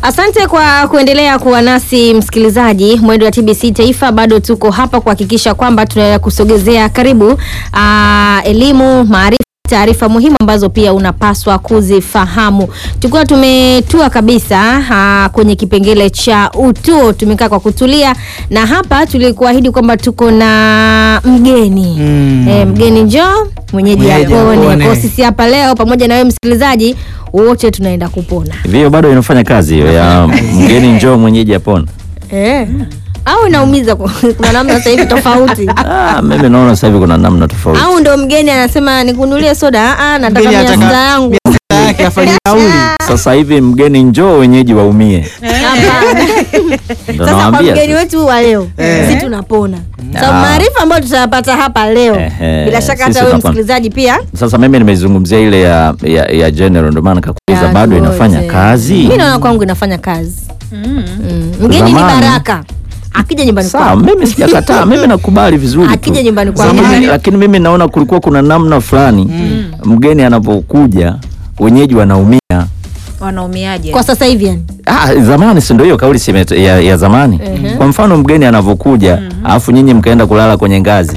Asante kwa kuendelea kuwa nasi msikilizaji. Mwendo wa TBC Taifa, bado tuko hapa kuhakikisha kwamba tunaendelea kusogezea karibu aa, elimu, maarifa taarifa muhimu ambazo pia unapaswa kuzifahamu. Tukiwa tumetua kabisa aa, kwenye kipengele cha utuo, tumekaa kwa kutulia, na hapa tulikuahidi kwamba tuko na mgeni Mm. e, mgeni njoo mwenyeji Mwenyeji apone. apone. Kwa sisi hapa leo pamoja na wewe msikilizaji, wote tunaenda kupona Hivyo bado inafanya kazi hiyo ya mgeni njoo mwenyeji apona. Eh. Au inaumiza kwa- kuna namna sasa hivi tofauti. Ah, mimi naona sasa hivi kuna namna tofauti. Au ndo mgeni anasema nikununulie soda, ah, nataka Mgeni mia anataka- sita yangu. Pesa yake afanye nauli. Sasa hivi mgeni njoo wenyeji waumie. Hapana. Ndio Sasa kwa nawaambia. mgeni wetu wa leo Eh. sisi tunapona. Sasa Ah. maarifa ambayo tutayapata hapa leo Ehe, bila shaka sisi hata wewe tunapona. msikilizaji pia Sasa mimi nimezungumzia ile ya ya, ya general ndio maana nikakuuliza Ya bado zote. inafanya kazi. Mimi naona kwangu inafanya kazi. Mm. Mgeni ni Zamani. baraka. Akija nyumbani Sawa, kwako. mimi sijakataa, mimi nakubali vizuri tu. Akija nyumbani kwako. Lakini, lakini mimi naona kulikuwa kuna namna fulani mgeni anapokuja wenyeji wanaumia. wanaumiaje? Kwa sasa hivi yani. Ah, zamani si ndio hiyo kauli si imet- ya, ya zamani. Kwa mfano mgeni anavyokuja alafu nyinyi mkaenda kulala kwenye ngazi,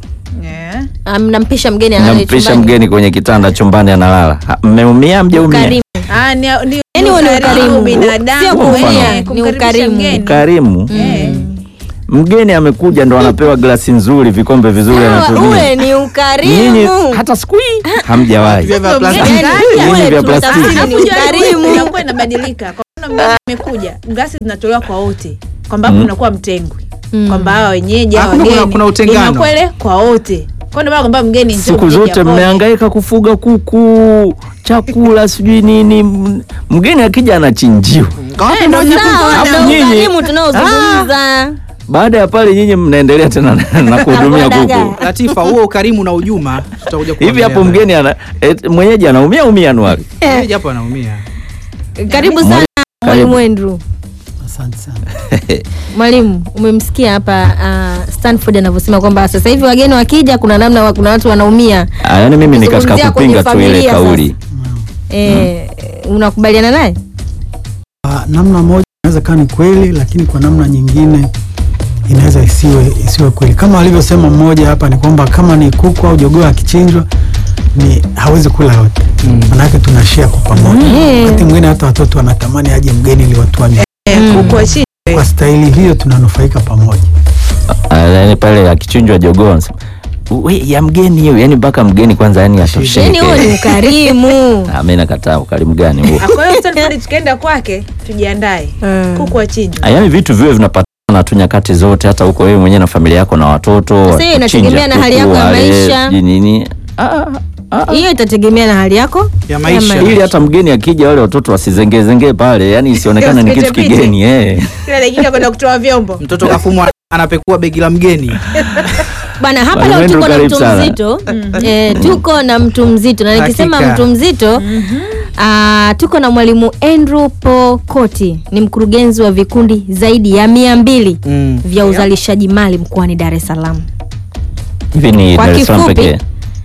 Yeah. Ah, Mnampisha mgeni analala nampisha chumbani. mgeni kwenye kitanda chumbani analala, Ha, mmeumia mjaumia? Ukarimu. Ah, ni, ni, Yaani ni huo ni ukarimu ukarimu. binadamu. Sio kuumia, eh, ni kumkaribisha ukarimu. mgeni. Karimu Eh. mgeni amekuja ndo anapewa glasi nzuri, vikombe vizuri Sawa, anatumia. ule ni Nyinyi ukarimu. hata siku hii hamjawahi. Vya vya Mgeni plastiki. kaja, Nyinyi ule vya tunatafsiri plastiki. ni Alafu jua ukarimu. inakuwa inabadilika. Kwa mfano mgeni amekuja, glasi zinatolewa kwa wote, kwamba hapo unakuwa mtengwi, kwamba hawa wenyeji hawa Hakuna- kuna- wageni kuna utengano. inakuwa ile kwa wote. Kwa ndio maana kwamba mgeni njoo Siku mgeni zote apone. mmehangaika kufuga kuku, chakula, sijui nini. M- Mgeni akija anachinjiwa. Kawape ndo nyinyi Sawa, Alafu ndo nyinyi- ukarimu tunaozungumza. Baada ya pale nyinyi mnaendelea tena na- na kuhudumia Dagaa. kuku. Latifa, huo ukarimu na ujuma tutakuja Hivi kuongelea hapo baadaye. mgeni ana et, mwenyeji anaumia umia Anuari. Mwenyeji hapo anaumia. Karibu sana mwalimu Andrew. Asante sana. Mwalimu, umemsikia hapa uh, Stanford anavyosema kwamba sasa hivi wageni wakija, kuna namna wa, kuna watu wanaumia. Ah, yaani mimi ni katika Kuzungumzia kwenye kupinga tu ile familia kauli. Eh, unakubaliana naye? Kwa namna moja inaweza kaa ni kweli, lakini kwa namna nyingine inaweza isiwe isiwe kweli. Kama alivyosema mmoja hapa ni kwamba kama ni kuku au jogoo akichinjwa ni hawezi kula yote, manake tunashare kwa pamoja. Mm. Wakati mwingine hata watoto wanatamani aje mgeni ili watu wanywe. Eh, kuku wa chini. Kwa staili hiyo tunanufaika pamoja. Ah, yaani pale akichinjwa jogoo anasema, "We, ya mgeni hiyo, yani mpaka mgeni kwanza yani Yaani huo ni atosheke. ukarimu. Ah, mimi nakataa ukarimu gani huo? Ah, Kwa hiyo Stanford tukienda kwake tujiandae. Mm. Kuku wa chini. Ah, Yaani vitu viwe vinapatikana tu nyakati zote, hata huko wewe mwenyewe na familia yako na watoto. Sasa hiyo kuchinja inategemea na hali kuku, yako ya wale, maisha. sijui nini. Ah, ah, ah. Hiyo itategemea na hali yako Ya maisha. ili hata mgeni akija wale watoto wasizengezengee pale, yani isionekane ni kitu Usipite-pite. kigeni eh. Kila dakika kwenda kutoa vyombo. Mtoto kafumwa anapekua begi la mgeni. Bwana, hapa Bwana leo Wendru, tuko na karibu mtu sana. mzito eh, tuko na mtu mzito na nikisema Hakika. mtu mzito ah, tuko na mwalimu Andrew Pokoti, ni mkurugenzi wa vikundi zaidi ya mia mbili Mm. vya uzalishaji mali mkoani Dar es Salaam. Hivi ni Kwa Dar es Salaam kifupi, pekee.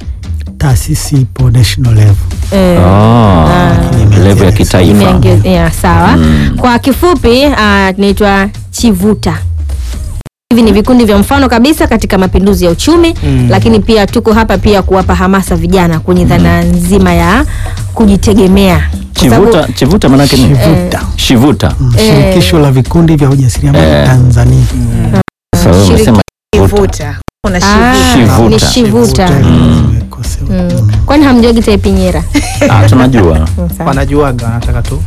Taasisi ipo national level. Eh, Oh, level ya kitaifa. imeongeze- ya, sawa. Kwa kifupi ah, tunaitwa Chivuta. Hivi ni vikundi vya mfano kabisa katika mapinduzi ya uchumi Mm. lakini pia tuko hapa pia kuwapa hamasa vijana kwenye dhana nzima ya kujitegemea. Kwa sababu- Chivuta, chivuta manake nini? Shivuta. Shivuta. Mm, Shirikisho la vikundi vya ujasiriamali Tanzania. Sasa wewe shiriki- umesema chivuta. Kivuta. Kuna Ah, shivuta. ni Shivuta. shivuta. Zimekosewa. Mm. Kwani hamjogi taipinyera? Ah, tunajua. Wanajuaga wanataka tu.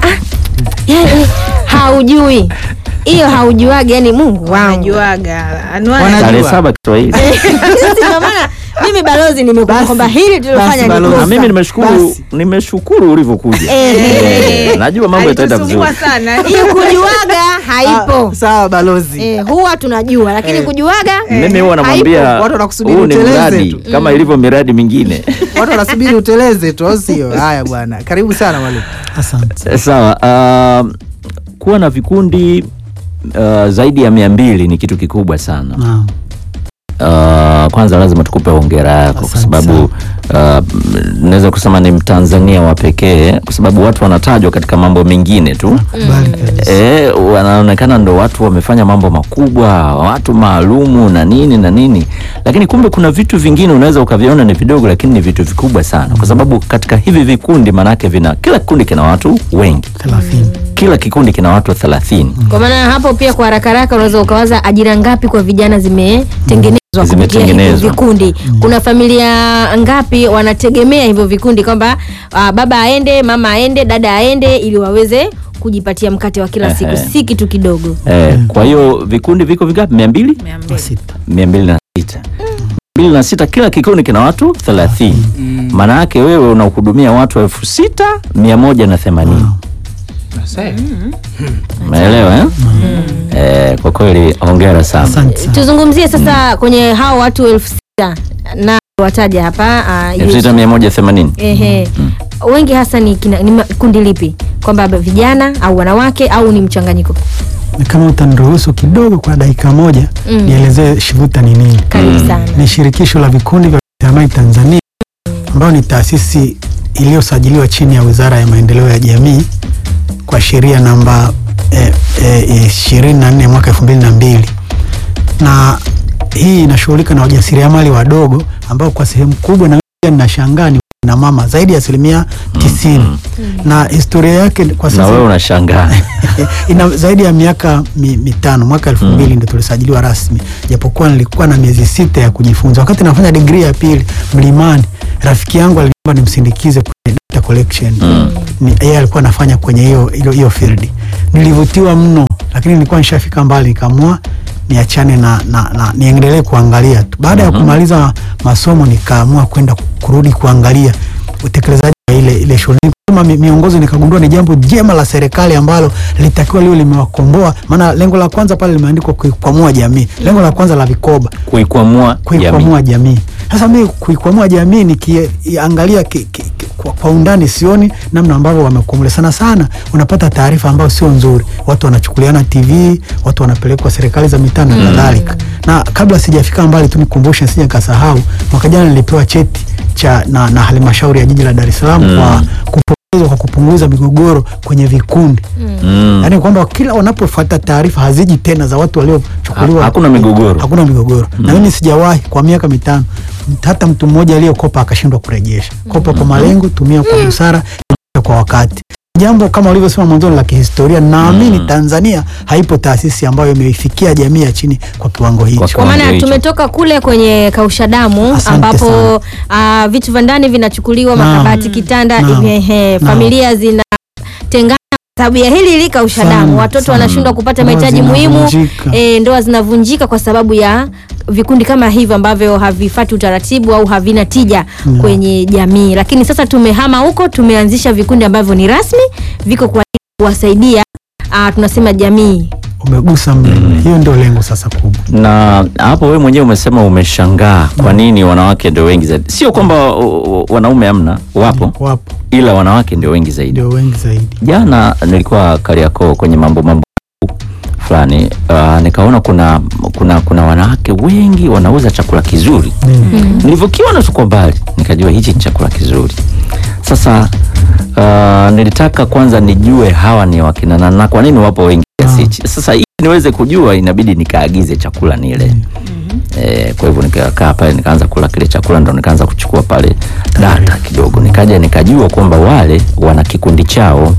yani haujui hiyo haujuagi, yani Mungu wangu. Wanajuaga. Anwani. Wana- Tarehe Najua. saba Kiswahili. Sisi ndio maana mimi balozi nimekuwa Basi. kwamba hili tulilofanya Basi, ni balozi. Na kosa. mimi nimeshukuru Basi. nimeshukuru ulivyokuja. Eh. Eh, Najua mambo yataenda vizuri. Alitusumbua sana. hiyo kujuaga haipo. Ah, Sawa balozi. Eh, huwa tunajua lakini Eh. kujuaga Mimi huwa namwambia Watu wanakusubiri huu ni uteleze mradi tu. kama ilivyo miradi mingine. Watu wanasubiri uteleze tu, au sio? Haya bwana. Karibu sana mwalimu. Asante. Eh, Sawa. Uh, kuwa na vikundi uh, zaidi ya mia mbili ni kitu kikubwa sana. Naam. uh, kwanza lazima tukupe hongera yako kwa Asante sababu uh, naweza kusema ni Mtanzania wa pekee kwa sababu watu wanatajwa katika mambo mengine tu Bali kabisa. E, wanaonekana ndo watu wamefanya mambo makubwa, watu maalumu na nini na nini, lakini kumbe kuna vitu vingine unaweza ukaviona ni vidogo, lakini ni vitu vikubwa sana, kwa sababu katika hivi vikundi, maanake vina kila kikundi kina watu wengi, thelathini. kila kikundi kina watu thelathini. Kwa maana hapo pia kwa haraka haraka unaweza ukawaza ajira ngapi kwa vijana zimetengenezwa kupitia hivyo Zimetengenezwa. vikundi. Kuna familia ngapi wanategemea hivyo vikundi kwamba ah, baba aende, mama aende, dada aende ili waweze kujipatia mkate wa kila siku, Ehe. si kitu kidogo. E, kwa hiyo vikundi viko vingapi? mia mbili Mia mbili. Kwa sita. mia mbili na sita mbili na sita kila kikundi kina watu thelathini maana yake wewe unahudumia watu elfu sita mia moja na themanini umeelewa eh? Eh, kwa kweli hongera sana Asante sana. Tuzungumzie sasa kwenye hao watu elfu sita na wataja hapa ah, elfu sita mia moja themanini Ehe. Wengi hasa ni, kina, ni ma- kundi lipi? Kwamba vijana au wanawake au ni mchanganyiko? Na kama utaniruhusu kidogo kwa dakika moja Mm. nielezee SHIVUTA ni nini. Karibu sana. Ni shirikisho la vikundi vya ujasiriamali Tanzania ambayo ni taasisi iliyosajiliwa chini ya Wizara ya Maendeleo ya Jamii kwa sheria namba ishirini na nne mwaka elfu mbili na mbili na hii inashughulika na wajasiriamali wadogo ambao kwa sehemu kubwa na pia ninashangaa ni na mama zaidi ya asilimia tisini na historia yake kwa na sasa wewe unashangaa ina zaidi ya miaka mi, mitano mwaka elfu mbili ndo tulisajiliwa rasmi, japokuwa nilikuwa na miezi sita ya kujifunza. Wakati nafanya digrii ya pili Mlimani, rafiki yangu aliniomba nimsindikize kwenye data collection Ni- yeye alikuwa anafanya kwenye hiyo hiyo hiyo field. Nilivutiwa mno, lakini nilikuwa nishafika mbali, nikaamua niachane na, na, na niendelee kuangalia tu. Baada ya kumaliza masomo, nikaamua kwenda kurudi kuangalia utekelezaji wa ile ile shughuli kama mi- miongozo nikagundua ni jambo jema la serikali ambalo litakiwa liwe limewakomboa. Maana lengo la kwanza pale limeandikwa kuikwamua jamii, lengo la kwanza la vikoba kuikwamua jamii kuikwamua jamii. Sasa mimi kuikwamua jamii nikiangalia ki, ki, ki, kwa, kwa undani sioni namna ambavyo wamekwamule. Sana sana unapata taarifa ambayo sio nzuri, watu wanachukuliana TV, watu wanapelekwa serikali za mitaa na kadhalika. Na kabla sijafika mbali tu nikumbushe, sija nikasahau, mwaka jana nilipewa cheti cha na, na halmashauri ya jiji la Dar es Salaam kwa kupongezwa kwa kupunguza migogoro kwenye vikundi mm. yaani kwamba kila wanapofuata taarifa haziji tena za watu waliochukuliwa, Ha- hakuna migogoro. hakuna migogoro. Na mimi sijawahi kwa miaka mitano hata mtu mmoja aliyekopa akashindwa kurejesha. Kopa kwa malengo, tumia kwa busara, tumia kwa wakati. Jambo kama ulivyosema mwanzoni la kihistoria, naamini Mm. Tanzania haipo taasisi ambayo imeifikia jamii ya chini kwa kiwango hicho. Kwa Kiwango maana hicho. tumetoka kule kwenye kausha damu Asante ambapo ah, vitu vya ndani vinachukuliwa, Naam. makabati, kitanda, Naam. ehe, Naam. familia zinatengana kwa sababu ya hili hili kausha Sana, damu, watoto sana. wanashindwa kupata Ndoa mahitaji muhimu, zinavunjika. e, ndoa zinavunjika kwa sababu ya vikundi kama hivyo ambavyo havifati utaratibu au havina tija Naam. kwenye jamii. Lakini sasa tumehama huko, tumeanzisha vikundi ambavyo ni rasmi, viko kwa ajili ya kuwasaidia ah, tunasema jamii Umegusa mlele. Hiyo ndio lengo sasa kubwa. na hapo wewe mwenyewe umesema umeshangaa kwa nini wanawake ndio wengi zaidi. Sio kwamba uh, uh, wanaume hamna, wapo, Wapo ila wanawake ndio wengi zaidi. ndio wengi zaidi. Jana nilikuwa Kariakoo kwenye mambo mambo fulani uh, nikaona kuna kuna kuna wanawake wengi wanauza chakula kizuri. Ndio. Nilivyokiona tu kwa mbali nikajua hichi ni chakula kizuri. Sasa uh, nilitaka kwanza nijue hawa ni wakina nani na kwa nini wapo wengi kiasi hichi. Sasa ili niweze kujua inabidi nikaagize chakula nile. Eh, kwa hivyo nikakaa pale nikaanza kula kile chakula ndo nikaanza kuchukua pale data kidogo, nikaja nikajua kwamba wale wana kikundi chao,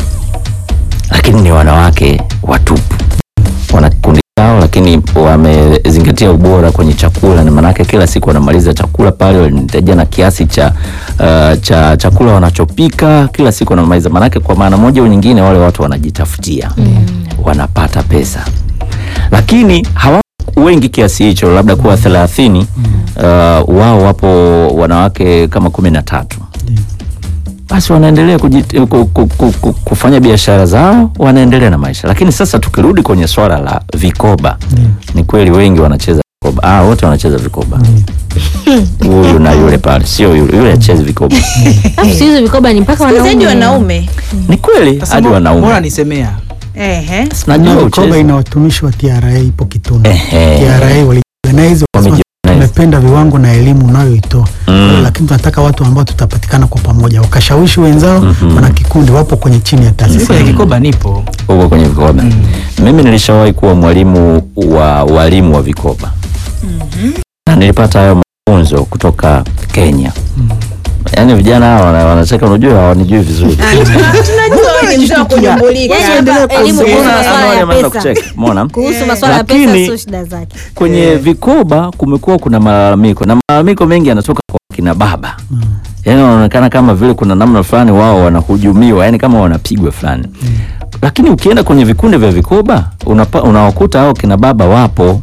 lakini ni wanawake watupu, wana kikundi chao, lakini wamezingatia ubora kwenye chakula. Ni maanake kila siku wanamaliza chakula pale, wananitajia na kiasi cha uh, cha chakula wanachopika kila siku wanamaliza. Maanake kwa maana moja au nyingine, wale watu wanajitafutia, wanapata pesa, lakini hawa wengi kiasi hicho, labda kuwa thelathini. Uh, wao wapo wanawake kama kumi na tatu basi wanaendelea kujit- ku- ku- ku- ku- kufanya biashara zao, wanaendelea na maisha. Lakini sasa tukirudi kwenye swala la vikoba, ni kweli wengi wanacheza vikoba. Ah, wote wanacheza vikoba, huyu na yule pale, sio yule yule achezi vikoba. Alafu siku hizi vikoba ni mpaka Siku zaidi wanaume. wanaume Ni kweli Sasa hadi mo- wanaume Mbona nisemea ehe. sinajua Na mikoba uchezi. ina watumishi wa TRA ipo Kitunda. Ehe. TRA wali wamejiorganize wakasema, Wamejiorganize. tumependa viwango na elimu unayoitoa Mm. Kwa hiyo, lakini tunataka watu ambao tutapatikana kwa pamoja wakashawishi wenzao Mhm. wana kikundi wapo kwenye chini ya Mimi taasisi kwenye kikoba nipo huko kwenye vikoba mimi nilishawahi kuwa mwalimu wa walimu wa vikoba na nilipata hayo mafunzo kutoka Kenya yaani vijana hawa wana- wanacheka unajua hawanijui vizuri tunajua wewe ni mzee wa kunyumbulika Yaani Usiendelee hapa elimu kuongea. kuhusu Unaona, masuala ya wameanza pesa kucheka, umeona? kuhusu masuala ya pesa Lakini- sio shida zake kwenye vikoba kumekuwa kuna malalamiko na malalamiko mengi yanatoka kwa kina baba yaani wanaonekana kama vile kuna namna fulani wao wanahujumiwa yani kama wanapigwa fulani lakini ukienda kwenye vikundi vya vikoba unapa, unawakuta hao kina baba wapo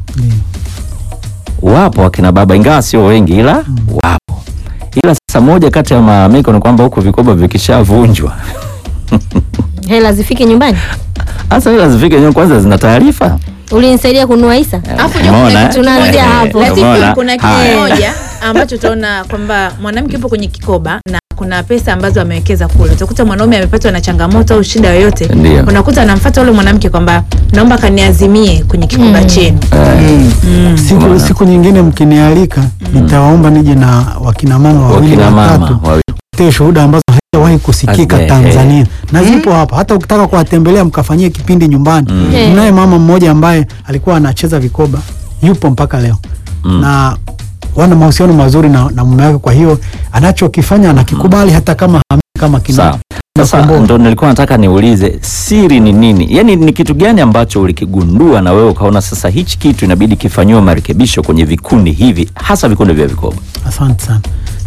wapo wakina baba ingawa sio wengi ila wapo ila sasa moja kati ya malalamiko ni kwamba huku vikoba vikishavunjwa hela zifike nyumbani hasa ila zifike nyumbani kwanza zina taarifa ulinisaidia kununua isa Alafu jua Umeona, kuna eh? kitu Tunaanzia Eh, hapo. eh, Latifu, umeona? kuna kitu Haya. kimoja ambacho utaona kwamba mwanamke yupo kwenye kikoba na kuna pesa ambazo amewekeza kule. Utakuta mwanaume amepatwa na changamoto au shida yoyote, Ndio. unakuta anamfuata yule mwanamke kwamba naomba kaniazimie kwenye kikoba chenu. siku, Umeona? siku nyingine mkinialika nitawaomba nije na wakina mama wawili wakina mama watatu wawili. te shuhuda ambazo hazijawahi kusikika Hazija- Tanzania na zipo hapa. Hata ukitaka kuwatembelea mkafanyie kipindi nyumbani, Mm. mnaye mama mmoja ambaye alikuwa anacheza vikoba, yupo mpaka leo Mm. na wana mahusiano mazuri na, na mume wake. Kwa hiyo anachokifanya anakikubali hata kama hami kama kina Sawa. Sasa Nakomboa. ndo nilikuwa nataka niulize siri ni nini? Yaani ni kitu gani ambacho ulikigundua na wewe ukaona sasa hichi kitu inabidi kifanyiwe marekebisho kwenye vikundi hivi hasa vikundi vya vikoba? Asante sana.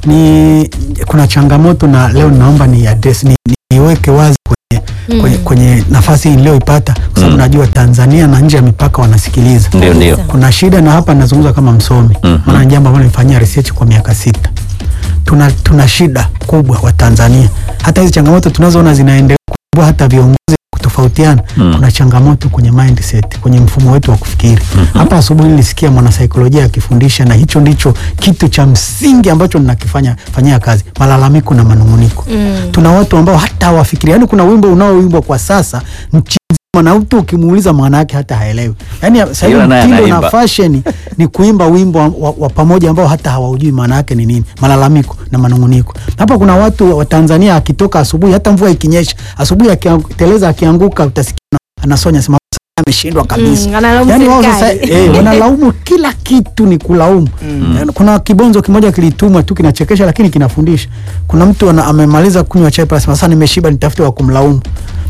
Ni kuna changamoto na leo naomba ni address ni, ni, niweke wazi kwenye, Mm. kwenye, kwenye nafasi hii niliyoipata kwa sababu Mm. najua Tanzania na nje ya mipaka wanasikiliza. Ndio ndio. Kuna shida na hapa nazungumza kama msomi Mhm. maana ni jambo ambalo nilifanyia research kwa miaka sita. Tuna, tuna shida kubwa wa Tanzania, hata hizi changamoto tunazoona zinaendelea kubwa, hata viongozi kutofautiana Mm. kuna changamoto kwenye mindset, kwenye mfumo wetu wa kufikiri. Hapa asubuhi nilisikia mwanasaikolojia akifundisha, na hicho ndicho kitu cha msingi ambacho ninakifanya fanyia kazi, malalamiko na manunguniko. Mm. Tuna watu ambao hata hawafikiri, yani kuna wimbo unaoimbwa kwa sasa nchi nzima na mtu ukimuuliza maana yake hata haelewi. Yani sasa hivi Ila naye mtindo na anaimba. fashion ni kuimba wimbo wa, wa, wa pamoja ambao hata hawaujui maana yake ni nini, malalamiko na manunguniko. Hapa kuna watu wa Tanzania akitoka asubuhi, hata mvua ikinyesha, asubuhi akiteleza, akianguka, utasikia ana- anasonya sema ameshindwa kabisa. Mm, analaumu yani wao sasa serikali. eh, wanalaumu kila kitu ni kulaumu. Eh, Kuna kibonzo kimoja kilitumwa tu kinachekesha, lakini kinafundisha. Kuna mtu ana, amemaliza kunywa chai pale, anasema sasa nimeshiba, nitafute wa kumlaumu.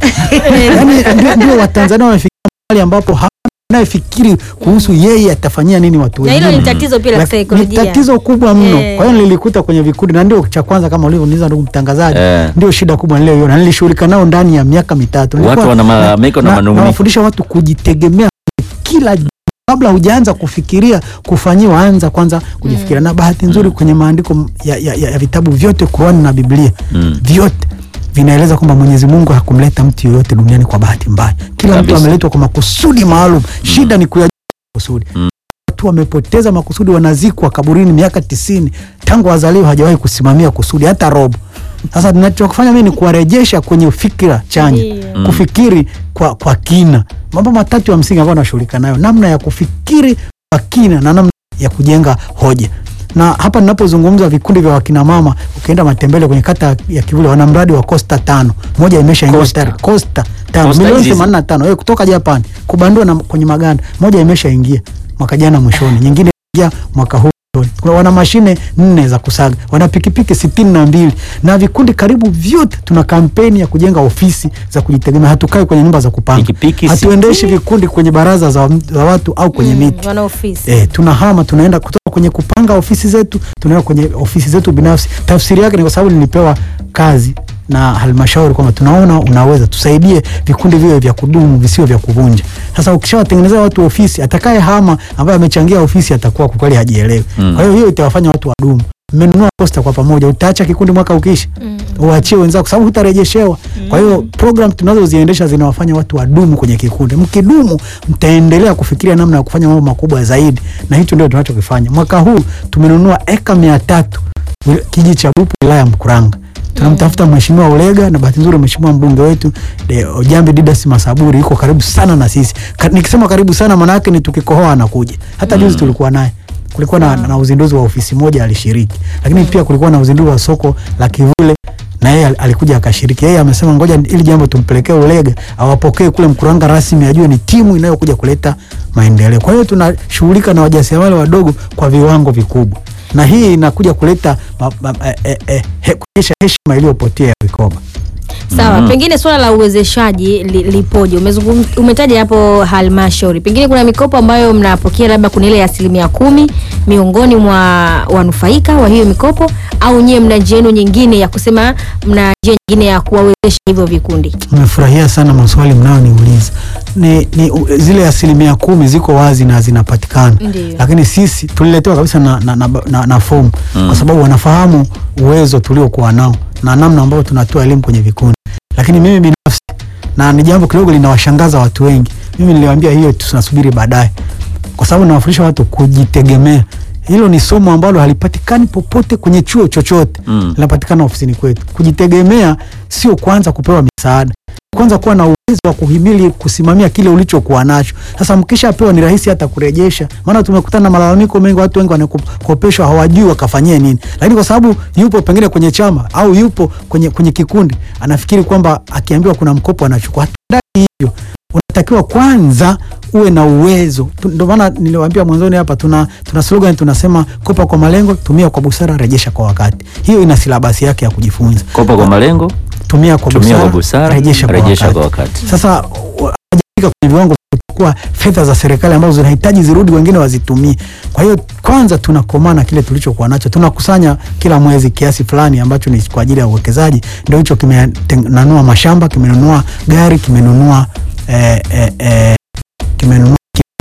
yani ndio- ndio Watanzania wamefikia mahali ambapo ha- anayefikiri kuhusu yeye atafanyia nini watu na hilo wengine. ni tatizo pia la Lak- kisaikolojia Ni tatizo kubwa mno. Eh. Kwa hiyo nilikuta kwenye vikundi na ndio cha kwanza kama ulivyoniuliza ndugu mtangazaji, Eh. ndio shida kubwa niliyoiona. Nilishughulika nao ndani ya miaka mitatu. Watu Nilikuwa- wana malalamiko na manunguniko. nawafundisha watu kujitegemea kila j- kabla hujaanza kufikiria kufanyiwa, anza kwanza kujifikiria. Na bahati nzuri kwenye maandiko ya, ya, ya, ya vitabu vyote Qur'an na Biblia Mm. vyote vinaeleza kwamba Mwenyezi Mungu hakumleta mtu yoyote duniani kwa bahati mbaya. Kila mtu Kabisa. ameletwa kwa makusudi maalum. Shida ni kuyajua makusudi. Mm. Watu wamepoteza makusudi, wanazikwa kaburini miaka tisini tangu wazaliwa, hajawahi kusimamia kusudi hata robo. Sasa tunachofanya mimi ni kuwarejesha kwenye fikira chanya, Ndio. kufikiri kwa, kwa kina. Mambo matatu ya msingi ambayo nashughulika nayo, namna ya kufikiri kwa kina na namna ya kujenga hoja. Na hapa ninapozungumza vikundi vya wakina mama, ukienda Matembele kwenye kata ya Kivule wana mradi wa Costa tano, moja imeshaingia Costa. tayari. Costa tano Costa milioni hizi- 85 eh, kutoka Japan kubandua na kwenye maganda, moja imeshaingia mwaka jana mwishoni, nyingine ingia mwaka huu mwishoni. Kuna wana mashine nne za kusaga, wana pikipiki sitini na mbili na vikundi karibu vyote. Tuna kampeni ya kujenga ofisi za kujitegemea, hatukai kwenye nyumba za kupanga, Pikipiki hatuendeshi vikundi kwenye baraza za, za watu au kwenye Mm, miti wana ofisi Eh, tunahama tunaenda kutoka kwenye kupanga ofisi zetu tunaenda kwenye ofisi zetu binafsi. Tafsiri yake ni kwa sababu nilipewa kazi na halmashauri kwamba tunaona unaweza tusaidie vikundi viwe vya kudumu visiwe vya kuvunja. Sasa ukishawatengenezea watu ofisi, atakaye hama ambaye amechangia ofisi atakuwa kwa kweli hajielewi. Mm. Kwa hiyo hiyo itawafanya watu wadumu. Mmenunua posta kwa pamoja, utaacha kikundi mwaka ukiisha, uachie wenzako kwa sababu hutarejeshewa. Kwa hiyo program tunazoziendesha zinawafanya watu wadumu kwenye kikundi. Mkidumu, mtaendelea kufikiria namna ya kufanya mambo makubwa zaidi, na hicho ndio tunachokifanya. Mwaka huu tumenunua eka mia tatu wil- kijiji cha Bupu, wilaya ya Mkuranga. Tunamtafuta mheshimiwa Ulega na bahati nzuri mheshimiwa mbunge wetu de, Ojambi Didas Masaburi yuko karibu sana na sisi. Ka, nikisema karibu sana maana yake ni tukikohoa anakuja. Hata juzi tulikuwa naye kulikuwa na, na uzinduzi wa ofisi moja alishiriki, lakini pia kulikuwa na uzinduzi wa soko la Kivule na yeye al- alikuja akashiriki. Yeye amesema ngoja ili jambo tumpelekee Ulega awapokee kule Mkuranga rasmi, ajue ni timu inayokuja kuleta maendeleo. Kwa hiyo tunashughulika na wajasiriamali wadogo kwa viwango vikubwa, na hii inakuja kuleta ma, ma, eh, eh, eh, he- kurejesha heshima iliyopotea ya Vikoba. Sawa, Mhm. pengine swala la uwezeshaji li, lipoje? Umezungum, umetaja hapo halmashauri, pengine kuna mikopo ambayo mnapokea labda kuna ile ya asilimia kumi miongoni mwa wanufaika wa hiyo mikopo, au nyewe mna njia yenu nyingine ya kusema, mna njia nyingine ya kuwawezesha hivyo vikundi? Nimefurahia sana maswali mnayoniuliza. Ni, ni u- zile asilimia kumi ziko wazi na zinapatikana, Ndiyo. lakini sisi tuliletewa kabisa na, na, na, na, na fomu kwa sababu wanafahamu uwezo tuliokuwa nao na namna ambayo tunatoa elimu kwenye vikundi. Lakini mimi binafsi, na ni jambo kidogo linawashangaza watu wengi, mimi niliwaambia hiyo tunasubiri baadaye, kwa sababu nawafundisha watu kujitegemea. Hilo ni somo ambalo halipatikani popote kwenye chuo chochote Mm. linapatikana ofisini kwetu. Kujitegemea sio kwanza kupewa misaada, kwanza kuwa na uwezo wa kuhimili kusimamia kile ulichokuwa nacho. Sasa mkishapewa ni rahisi hata kurejesha, maana tumekutana na malalamiko mengi, watu wengi wanakopeshwa hawajui wakafanyie nini, lakini kwa sababu yupo pengine kwenye chama au yupo kwenye, kwenye kikundi, anafikiri kwamba akiambiwa kuna mkopo anachukua. Hatudai hivyo, unatakiwa kwanza uwe na uwezo. Tu- Ndio maana niliwaambia mwanzoni hapa, tuna, tuna slogan tunasema, kopa kwa malengo, tumia kwa busara, rejesha kwa wakati. Hiyo ina silabasi yake ya kujifunza. Kopa kwa malengo, Tumia kwa tumia busara, kwa busara, rejesha kwa rejesha wakati. kwa wakati. Sasa wa- hawajafika kwenye viwango vya kuchukua fedha za serikali ambazo zinahitaji zirudi, wengine wazitumie. Kwa hiyo kwanza tunakomaa na kile tulichokuwa nacho, tunakusanya kila mwezi kiasi fulani ambacho ni kwa ajili ya uwekezaji. Ndio hicho kimenunua mashamba, kimenunua gari, kimenunua eh, eh, eh, kimenunua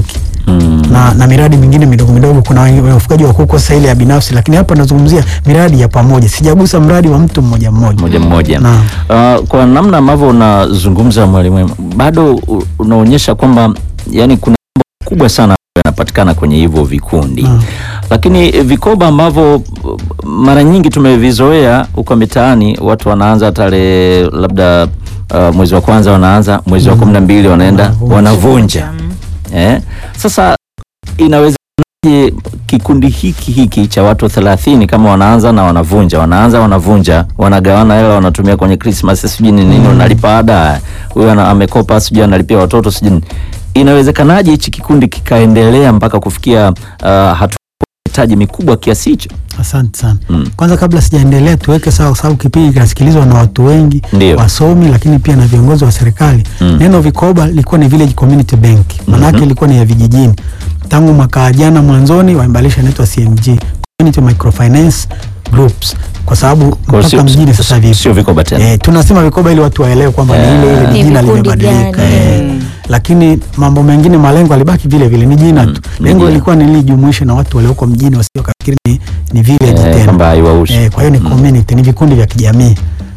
Mm. na, na miradi mingine midogo midogo. Kuna wenye- wenye ufugaji wa kuku sasa ile ya binafsi, lakini hapa nazungumzia miradi ya pamoja, sijagusa mradi wa mtu mmoja mmoja. moja mmoja. Naam. Uh, kwa namna ambavyo unazungumza mwalimu, bado u- unaonyesha kwamba yani kuna mambo kubwa sana ambayo yanapatikana kwenye hivyo vikundi Naam. lakini eh, vikoba ambavyo uh, mara nyingi tumevizoea huko mitaani, watu wanaanza tarehe labda uh, mwezi wa kwanza wanaanza, mwezi wa kumi na mbili wanaenda Wanavunja. wanavunja. Eh? Sasa inawezekanaje kikundi hiki hiki cha watu thelathini kama wanaanza na wanavunja, wanaanza wanavunja, wanagawana hela, wanatumia kwenye Christmas sijui ni nini, unalipa ada, huyu ana- amekopa sijui analipia watoto sijui nini. Inawezekanaje hichi kikundi kikaendelea mpaka kufikia uh, hatua ya mitaji mikubwa kiasi hicho? Asante sana. Mm. Kwanza kabla sijaendelea, tuweke sawa, kwa sababu kipindi kinasikilizwa na watu wengi, Ndio. wasomi, lakini pia na viongozi wa serikali. Mm. Neno vikoba lilikuwa ni village community bank, maanake ilikuwa ni ya vijijini. Tangu mwaka jana mwanzoni waimbalisha inaitwa CMG, community microfinance groups, kwa sababu Kwa hiyo mpaka sio- mjini sasa sio- vipo sio vikoba tena. Eh, tunasema vikoba ili watu waelewe kwamba ni ile ile Eh. ni Ni jina vikundi limebadilika. gani? Eh, lakini mambo mengine malengo alibaki vile vile, ni jina Mm, tu. ni Lengo jina. lilikuwa ni lijumuishe na watu walioko mjini wasio kafikiri ni, ni village Eh, tena. kwamba haiwahusu. Eh, kwa hiyo ni Mm. community, ni vikundi vya kijamii.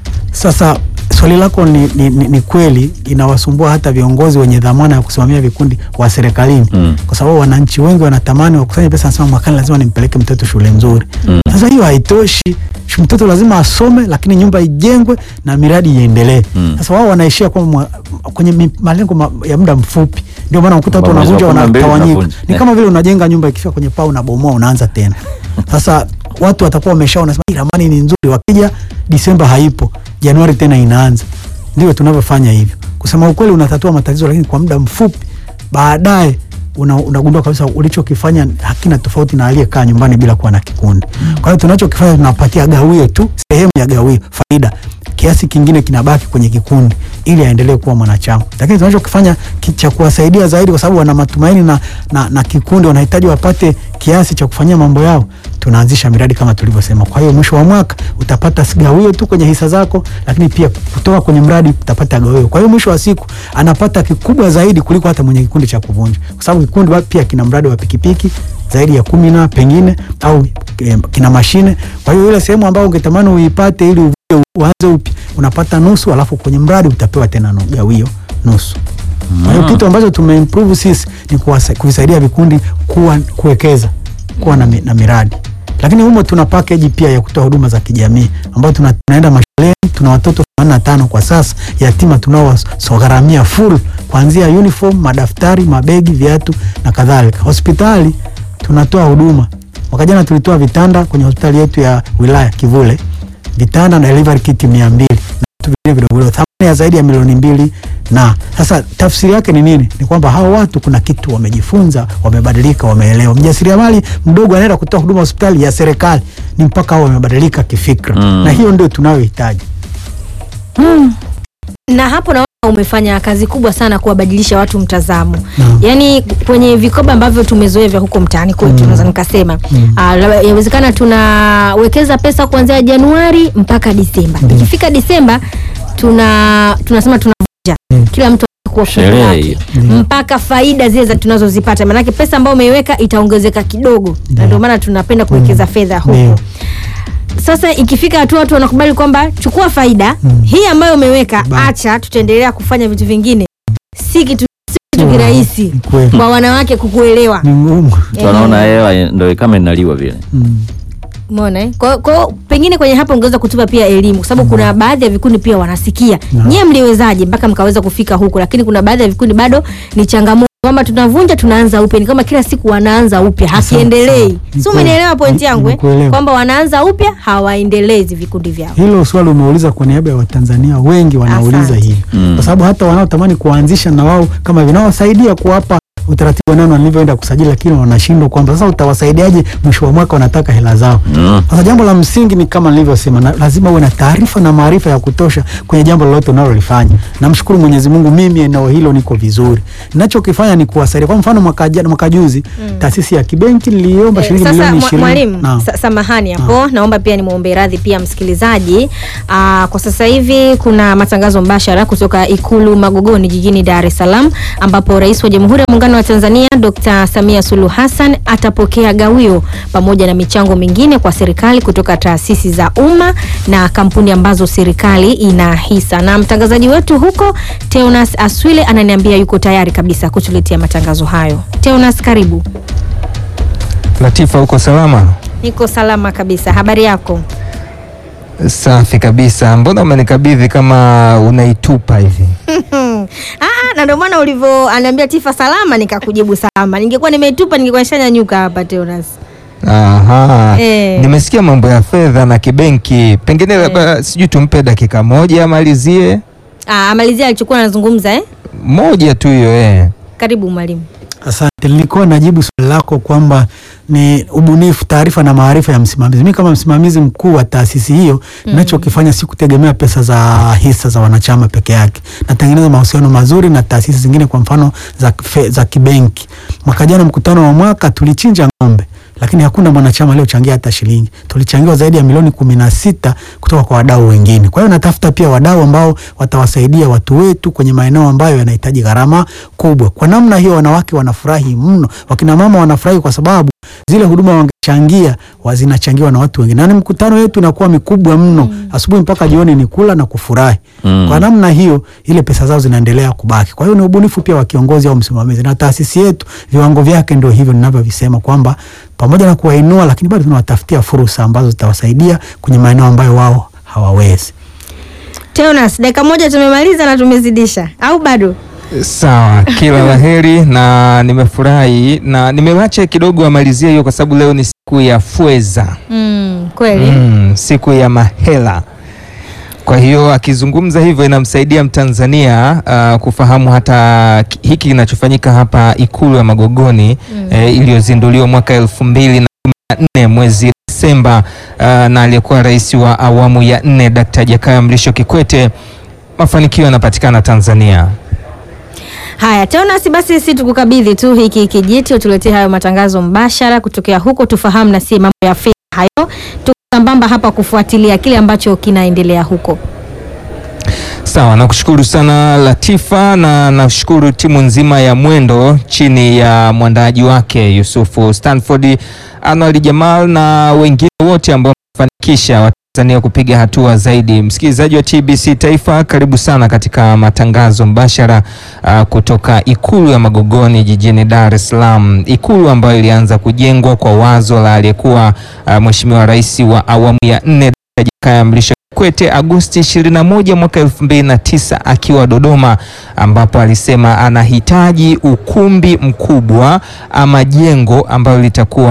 Sasa swali lako ni, ni, ni, ni kweli inawasumbua hata viongozi wenye dhamana ya kusimamia vikundi wa serikalini Mm. kwa sababu wananchi wengi wanatamani wakusanye pesa, nasema mwakani lazima nimpeleke mtoto shule nzuri. Mm. Sasa hiyo haitoshi. Shu- Mtoto lazima asome, lakini nyumba ijengwe na miradi iendelee. Mm. Sasa wao wanaishia kwa mwa, kwenye mi- malengo ma, ya muda mfupi, ndio maana ukuta watu Kwamba mwezi wa wanavunja, kumi na mbili wanatawanyika. unavunja. Ni Eh. kama vile unajenga nyumba, ikifika kwenye paa unabomoa, unaanza tena. Sasa watu watakuwa wameshaona sema "Hii ramani ni nzuri, wakija Disemba haipo, Januari tena inaanza. Ndio tunavyofanya hivyo. Kusema ukweli, unatatua matatizo, lakini kwa muda mfupi, baadaye una, unagundua kabisa ulichokifanya hakina tofauti na aliyekaa nyumbani bila kuwa na kikundi. Kwa hiyo tunachokifanya tunapatia gawio tu, sehemu ya gawio, faida kiasi kingine kinabaki kwenye kikundi ili aendelee kuwa mwanachama, lakini tunachokifanya ki- cha kuwasaidia zaidi, kwa sababu wana matumaini na, na, na kikundi wanahitaji wapate kiasi cha kufanyia mambo yao, tunaanzisha miradi kama tulivyosema. Kwa hiyo mwisho wa mwaka utapata si gawio tu kwenye hisa zako, lakini pia kutoka kwenye mradi utapata gawio. Kwa hiyo mwisho wa siku anapata kikubwa zaidi kuliko hata mwenye kikundi cha kuvunja, kwa sababu kikundi wa- pia kina mradi wa pikipiki zaidi ya kumi na pengine au eh, kina mashine. Kwa hiyo ile sehemu ambayo ungetamani uipate ili uvuje uanze upya unapata nusu, alafu kwenye mradi utapewa tena nu- gawio nusu. Kwa hiyo kitu ambacho tumeimprove sisi ni kuwasa- kuvisaidia vikundi kuwa kuwekeza kuwa na, mi- na miradi, lakini humo tuna package pia ya kutoa huduma za kijamii ambayo tuna, tunaenda mashuleni. Tuna watoto 85 kwa sasa yatima tunaowagharamia full kuanzia uniform, madaftari, mabegi, viatu na kadhalika. Hospitali tunatoa huduma Mwaka jana tulitoa vitanda kwenye hospitali yetu ya wilaya Kivule, vitanda na delivery kit mia mbili na vitu vingine vidogo vidogo, thamani ya zaidi ya milioni mbili. Na sasa tafsiri yake ni nini? Ni kwamba hao watu kuna kitu wamejifunza, wamebadilika, wameelewa. Mjasiriamali mdogo anaenda kutoa huduma hospitali ya serikali, ni mpaka hao wamebadilika kifikra, Mm. na hiyo ndio tunayohitaji. na hapo naona umefanya kazi kubwa sana kuwabadilisha watu mtazamo Naam. yaani kwenye vikoba ambavyo tumezoea vya huko mtaani kwetu Mm. naweza nikasema Mm. ah, labda inawezekana tunawekeza pesa kuanzia januari mpaka disemba Mm. ikifika disemba tuna tunasema tunavunja Mm. kila mtu anakuwa fungu Sherehe lake. hiyo. Mm. mpaka faida zile za tunazozipata maanake pesa ambayo umeiweka itaongezeka kidogo na Ndio. ndio maana tunapenda kuwekeza fedha huko Ndio. sasa ikifika hatua watu wanakubali kwamba chukua faida Mm. hii ambayo umeweka Ba- acha tutaendelea kufanya vitu vingine si kitu si kitu Ni kirahisi kweli. kwa wanawake kukuelewa Ni ngumu. Mtu anaona hewa ndo kama inaliwa vile. Mm. umeona eh? kwa, kwa pengine kwenye hapo ungeweza kutupa pia elimu kwa sababu kuna baadhi ya vikundi pia wanasikia Naam. nyie mliwezaje mpaka mkaweza kufika huko lakini kuna baadhi ya vikundi bado ni changamoto kwamba tunavunja tunaanza upya ni kama kila siku wanaanza upya hakiendelei sawa. Ni si kweli. umenielewa pointi yangu eh? Nimekuelewa. kwamba wanaanza upya hawaendelezi vikundi vyao Hilo swali umeuliza kwa niaba ya Watanzania wengi wanauliza Asante. hivi Mm. kwa sababu hata wanaotamani kuanzisha na wao kama vinawasaidia kuwapa utaratibu nano walivyoenda kusajili, lakini wanashindwa kwamba sasa utawasaidiaje? Mwisho wa mwaka wanataka hela zao. Mm. Sasa jambo la msingi ni kama nilivyosema, na lazima uwe na taarifa na maarifa ya kutosha kwenye jambo lolote unalolifanya. Namshukuru Mwenyezi Mungu, mimi eneo hilo niko vizuri. Ninachokifanya ni kuwasaidia. Kwa mfano mwaka jana, mwaka juzi taasisi ya kibenki niliomba Eh, shilingi Sasa milioni mwa- 20. mwalimu Naam. sa, samahani hapo naomba pia nimwombe radhi pia msikilizaji Aa, kwa sasa hivi kuna matangazo mbashara kutoka ikulu Magogoni jijini Dar es Salaam ambapo rais wa Jamhuri ya Muungano wa Tanzania Dr. Samia Suluhu Hassan atapokea gawio pamoja na michango mingine kwa serikali kutoka taasisi za umma na kampuni ambazo serikali ina hisa na mtangazaji wetu huko Teonas Aswile ananiambia yuko tayari kabisa kutuletea matangazo hayo Teonas karibu Latifa, uko salama? Niko salama kabisa. Habari yako? Safi kabisa. Mbona umenikabidhi kama unaitupa hivi? Ah, na ndio maana ulivyo anaambia Tifa salama nikakujibu salama. Ningekuwa nimeitupa ningekuwa nishanyanyuka hapa Teonas. Aha. Eh. Nimesikia mambo ya fedha na kibenki, pengine labda sijui tumpe dakika moja amalizie Ah, amalizia alichokuwa anazungumza eh? moja tu hiyo eh. Karibu mwalimu. Asante, nilikuwa najibu swali lako kwamba ni ubunifu, taarifa na maarifa ya msimamizi. Mimi kama msimamizi mkuu wa taasisi hiyo, ninachokifanya si kutegemea pesa za hisa za wanachama peke yake. Natengeneza mahusiano mazuri na taasisi zingine, kwa mfano za, fe, za kibenki. Mwaka jana mkutano wa mwaka tulichinja ng'ombe lakini hakuna mwanachama aliyochangia hata shilingi. Tulichangiwa zaidi ya milioni kumi na sita kutoka kwa wadau wengine. Kwa hiyo natafuta pia wadau ambao watawasaidia watu wetu kwenye maeneo ambayo yanahitaji gharama kubwa. Kwa namna hiyo, wanawake wanafurahi mno, wakina mama wanafurahi kwa sababu zile huduma wangechangia wa- zinachangiwa na watu wengine, na ni mkutano wetu inakuwa mikubwa mno, asubuhi mpaka jioni ni kula na kufurahi. Mm. Kwa namna hiyo, ile pesa zao zinaendelea kubaki. Kwa hiyo ni ubunifu pia wa kiongozi au msimamizi, na taasisi yetu viwango vyake ndio hivyo ninavyovisema kwamba pamoja na kuwainua, lakini bado tunawatafutia fursa ambazo zitawasaidia kwenye maeneo ambayo wao hawawezi. Teonas, dakika moja tumemaliza na tumezidisha au bado? Sawa, kila laheri na nimefurahi na nimewacha kidogo amalizie hiyo kwa sababu leo ni siku ya fweza. Mm, kweli. Mm, siku ya mahela. Kwa hiyo akizungumza hivyo inamsaidia Mtanzania uh, kufahamu hata ki- hiki kinachofanyika hapa Ikulu ya Magogoni eh, iliyozinduliwa mwaka elfu mbili na kumi na nne mwezi Desemba uh, na aliyekuwa rais wa awamu ya nne Dkt. Jakaya Mrisho Kikwete. Mafanikio yanapatikana Tanzania. Haya, Teonas, basi sisi tukukabidhi tu hiki kijiti utuletee hayo matangazo mbashara kutokea huko, tufahamu na si mambo ya fedha hayo, tukambamba hapa kufuatilia kile ambacho kinaendelea huko. Sawa, nakushukuru sana Latifa, na nashukuru timu nzima ya Mwendo chini ya mwandaaji wake Yusufu Stanford, Arnold Jamal na wengine wote ambao wamefanikisha Watanzania kupiga hatua zaidi. Msikilizaji wa TBC Taifa, karibu sana katika matangazo mbashara uh, kutoka Ikulu ya Magogoni jijini Dar es Salaam, ikulu ambayo ilianza kujengwa kwa wazo la aliyekuwa uh, Mheshimiwa Rais wa awamu ya nne Dkt. Jakaya Mrisho Kikwete Agosti 21 mwaka 2009 akiwa Dodoma, ambapo alisema anahitaji ukumbi mkubwa ama jengo ambalo litakuwa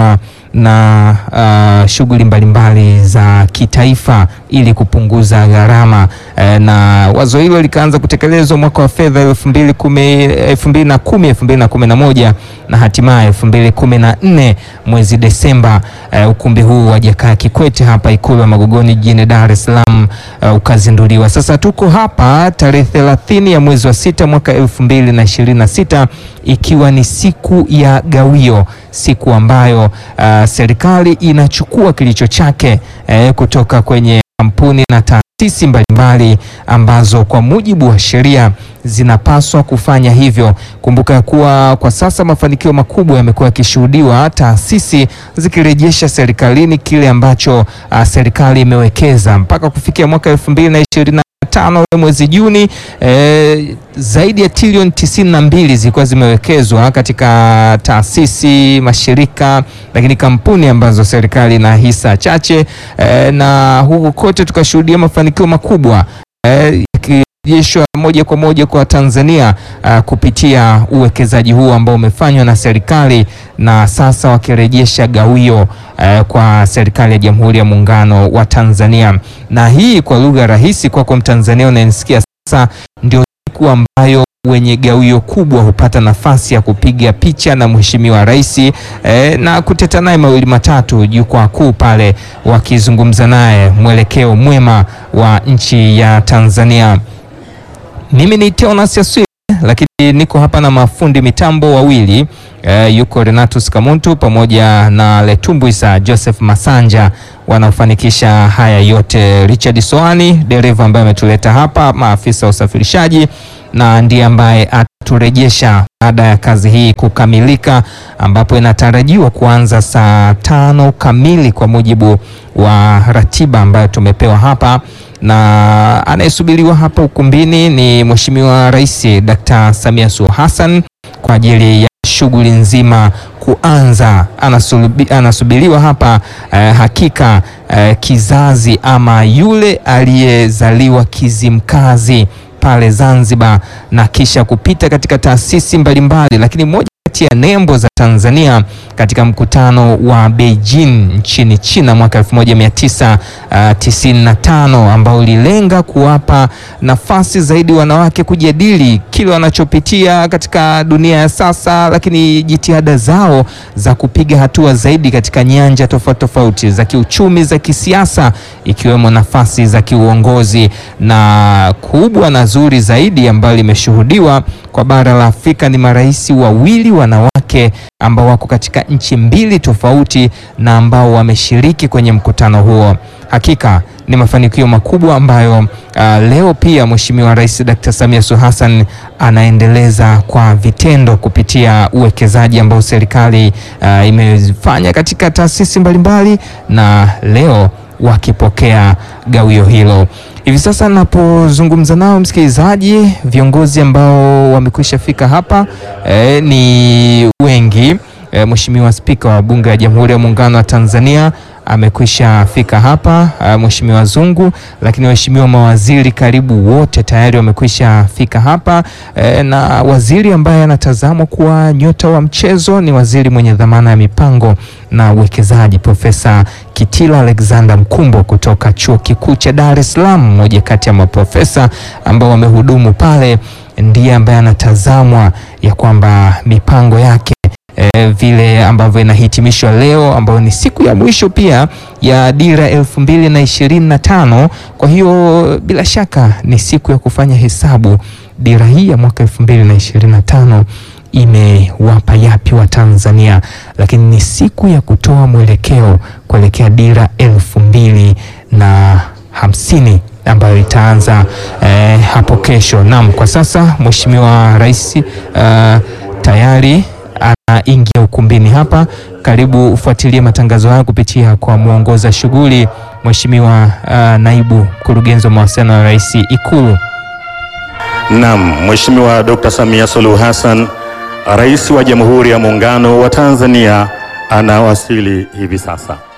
na uh, shughuli mbalimbali za kitaifa ili kupunguza gharama eh, na wazo hilo likaanza kutekelezwa mwaka wa fedha elfu mbili kumi elfu mbili na kumi elfu mbili na kumi na moja na hatimaye elfu mbili kumi na nne mwezi Desemba eh, ukumbi huu wa Jakaya Kikwete hapa Ikulu ya Magogoni jijini Dar es Salaam eh, ukazinduliwa. Sasa tuko hapa tarehe 30 ya mwezi wa sita mwaka elfu mbili na ishirini na sita ikiwa ni siku ya gawio, siku ambayo uh, serikali inachukua kilicho chake eh, kutoka kwenye kampuni na taasisi mbalimbali ambazo kwa mujibu wa sheria zinapaswa kufanya hivyo. Kumbuka ya kuwa kwa sasa mafanikio makubwa yamekuwa yakishuhudiwa, taasisi zikirejesha serikalini kile ambacho uh, serikali imewekeza mpaka kufikia mwaka elfu mbili na ishirini na tano mwezi Juni eh, zaidi ya trilioni tisini na mbili zilikuwa zimewekezwa katika taasisi, mashirika, lakini kampuni ambazo serikali ina hisa chache eh, na huku kote tukashuhudia mafanikio makubwa eh, yakirejeshwa moja kwa moja kwa Tanzania uh, kupitia uwekezaji huu ambao umefanywa na serikali na sasa wakirejesha gawio uh, kwa serikali ya Jamhuri ya Muungano wa Tanzania. Na hii kwa lugha rahisi kwako Mtanzania unanisikia sasa, ndio siku ambayo wenye gawio kubwa hupata nafasi ya kupiga picha na Mheshimiwa Rais eh, na kuteta naye mawili matatu jukwaa kuu pale, wakizungumza naye mwelekeo mwema wa nchi ya Tanzania. Mimi ni Teonas Yaswile, lakini niko hapa na mafundi mitambo wawili eh, yuko Renatus Kamuntu pamoja na Letumbuisa Joseph Masanja wanaofanikisha haya yote. Richard Soani dereva ambaye ametuleta hapa, maafisa wa usafirishaji na ndiye ambaye ataturejesha baada ya kazi hii kukamilika, ambapo inatarajiwa kuanza saa tano kamili kwa mujibu wa ratiba ambayo tumepewa hapa, na anayesubiriwa hapa ukumbini ni Mheshimiwa Rais Dr. Samia Suluhu Hassan kwa ajili ya shughuli nzima kuanza. Anasubi, anasubiriwa hapa eh, hakika eh, kizazi ama yule aliyezaliwa Kizimkazi pale Zanzibar na kisha kupita katika taasisi mbalimbali, lakini moja kati ya nembo za Tanzania katika mkutano wa Beijing nchini China mwaka 1995 ambao ulilenga kuwapa nafasi zaidi wanawake kujadili kile wanachopitia katika dunia ya sasa, lakini jitihada zao za kupiga hatua zaidi katika nyanja tofauti tofauti za kiuchumi, za kisiasa, ikiwemo nafasi za kiuongozi. Na kubwa na zuri zaidi ambalo limeshuhudiwa kwa bara la Afrika ni marais wawili wanawake ambao wako katika nchi mbili tofauti na ambao wameshiriki kwenye mkutano huo. Hakika ni mafanikio makubwa ambayo uh, leo pia Mheshimiwa Rais Dr. Samia Suluhu Hassan anaendeleza kwa vitendo kupitia uwekezaji ambao serikali uh, imefanya katika taasisi mbalimbali na leo wakipokea gawio hilo. Hivi sasa napozungumza nao msikilizaji, viongozi ambao wamekwisha fika hapa eh, ni wengi eh, Mheshimiwa Spika wa Bunge la Jamhuri ya Muungano wa Tanzania amekwisha fika hapa, uh, Mheshimiwa Zungu, lakini waheshimiwa mawaziri karibu wote tayari wamekwisha fika hapa eh, na waziri ambaye anatazamwa kuwa nyota wa mchezo ni waziri mwenye dhamana ya mipango na uwekezaji Profesa Kitila Alexander Mkumbo kutoka Chuo Kikuu cha Dar es Salaam, mmoja kati ya maprofesa ambao wamehudumu pale, ndiye ambaye anatazamwa ya kwamba mipango yake E, vile ambavyo inahitimishwa leo ambayo ni siku ya mwisho pia ya dira elfu mbili na ishirini na tano. Kwa hiyo bila shaka ni siku ya kufanya hesabu, dira hii ya mwaka elfu mbili na ishirini na tano imewapa yapi wa Tanzania, lakini ni siku ya kutoa mwelekeo kuelekea dira elfu mbili na hamsini ambayo itaanza eh, hapo kesho. Naam, kwa sasa Mheshimiwa Rais uh, tayari anaingia ukumbini hapa. Karibu ufuatilie matangazo haya kupitia kwa mwongoza shughuli Mheshimiwa uh, naibu mkurugenzi wa mawasiliano ya Rais Ikulu. Naam, Mheshimiwa Dr. Samia Suluhu Hassan, Rais wa Jamhuri ya Muungano wa Tanzania anawasili hivi sasa.